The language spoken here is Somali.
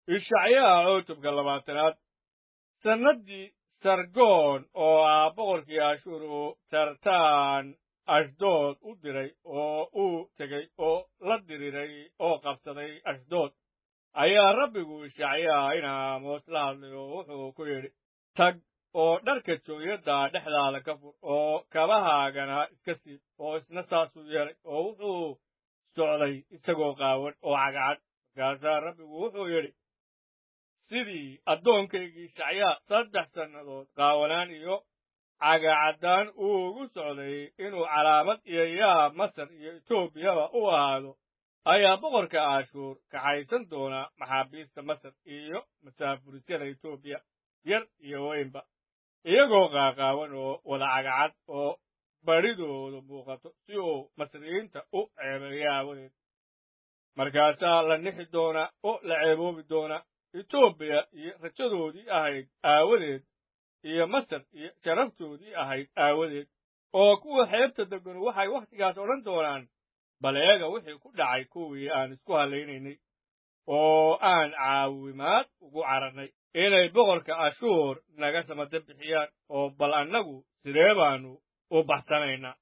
ishacyaha cutubka labaatanaad sannaddii sargoon oo ah boqorkii ashuur uu tartaan ashdood u diray oo uu tegey oo la diriiray oo qabsaday ashdood ayaa rabbigu ishacyaha in aamoos la hadlay oo wuxuu ku yidhi tag oo dharka jooyadda dhexdaada ka fur oo kabahaagana iska siib oo isna saasuu yeelay oo wuxuu socday isagoo qaawan oo cagcad markaasaa rabbigu wuxuu yidhi sidii addoonkaygii shacyaa saddex sannadood qaawanaan iyo cagacaddaan uu ugu socday inuu calaamad iyo yaab masar iyo etoobiyaba u ahaado ayaa boqorka ashuur kaxaysan doona maxaabiista masar iyo masaafurisyada etoobiya yar iyo weynba iyagoo qaaqaawan oo wada cagacad oo badhidoodu muuqato si uu masriyiinta u ceebeeyo aawadeed markaasaa la nixi doonaa oo la ceeboobi doonaa etoobiya iyo rajadoodii ahayd aawadeed iyo masar iyo sharaftoodii ahayd aawadeed oo kuwa xeebta deganu waxay wakhtigaas odhan doonaan bal eega wixii ku dhacay kuwii aan isku hallaynaynay oo aan caawimaad ugu cararnay inay boqorka ashuur naga samada bixiyaan oo bal annagu sidee baannu u baxsanaynaa